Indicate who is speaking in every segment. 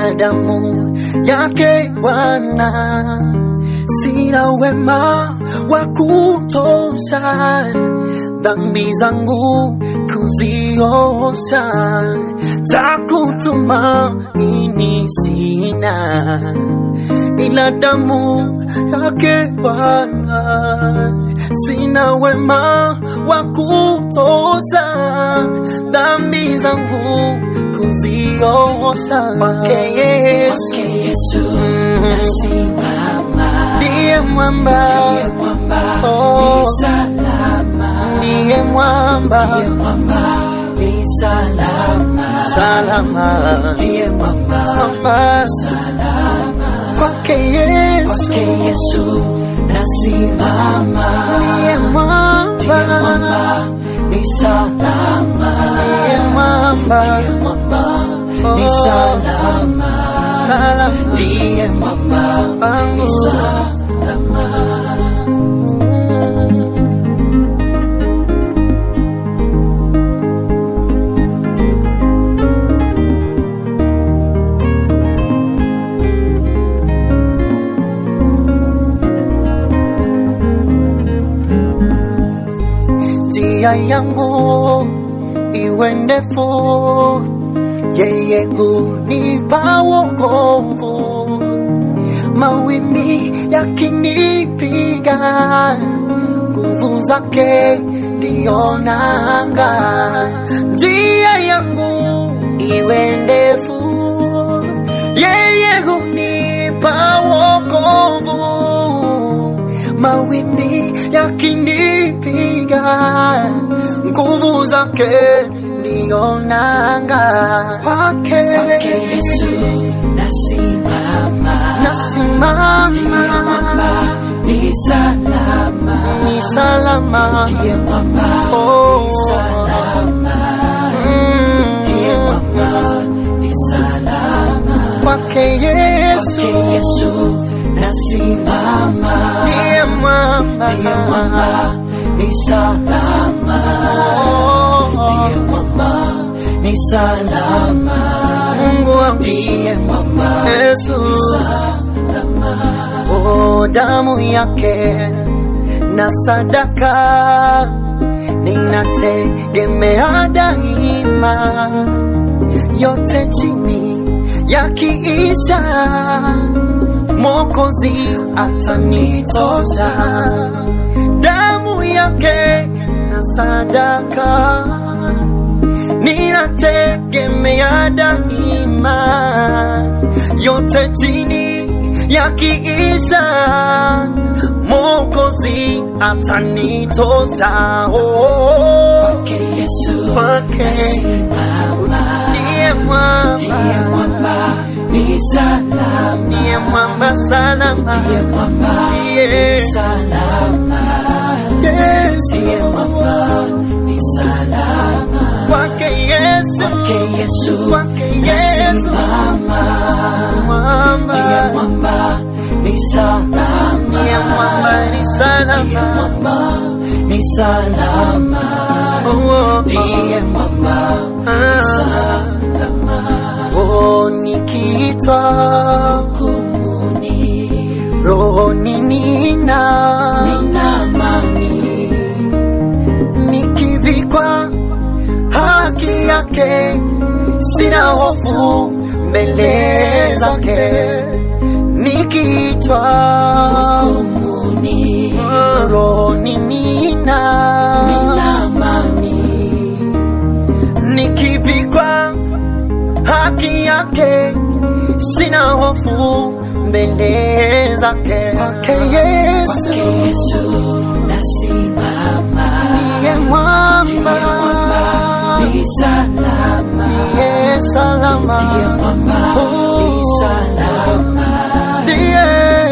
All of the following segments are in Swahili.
Speaker 1: ila damu yake Bwana. Sina wema wa kutosha, dhambi zangu kuziosha, takutumaini sina ila damu yake Bwana. Sina wema wa kutosha, dhambi zangu kuziosha kwake Yesu. Ndiye mwamba, oh, ndiye mwamba, salama, mwamba, kwake Yesu, ndiye mwamba, ndiye mwamba, oh, salama, ndiye mwamba wangu. njia yangu iwe ndefu, yeye hunipa wokovu. Mawimbi yakinipiga, nguvu zake ndiyo nanga. Njia yangu iwe ndefu, yeye hunipa wokovu mawimbi yakinipiga, nguvu zake ndiyo nanga. Kwake nasimama, ni salama, oh, mm, kwake Yesu ndiye mwamba, Mungu wangu Yesu, oh, damu yake na sadaka ninategemea daima, yote chini yakiisha, Mwokozi atanitosha. Damu yake na sadaka ninategemea daima, yote chini yakiisha, Mwokozi atanitosha. Oh, kwake ndiye mwamba, ndiye mwamba salama, ndiye Yesu, kwake Yesu, kwake Yesu, mwamba, ndiye mwamba ni salama, oh, ah, oh, nikiitwa rohoni nina nikivikwa haki yake, sina hofu mbele zake, nikiitwa rohoni nina nikivikwa haki yake, sina hofu mbele zake, kwake Yesu ndiye mwamba, ndiye salama, Oh, ndiye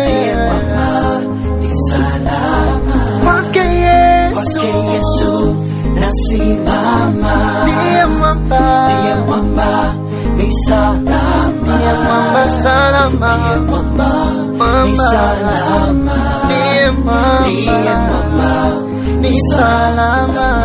Speaker 1: kwake Yesu ndiye mwamba, ndiye mwamba salama, mwamba ndiye mwamba ni salama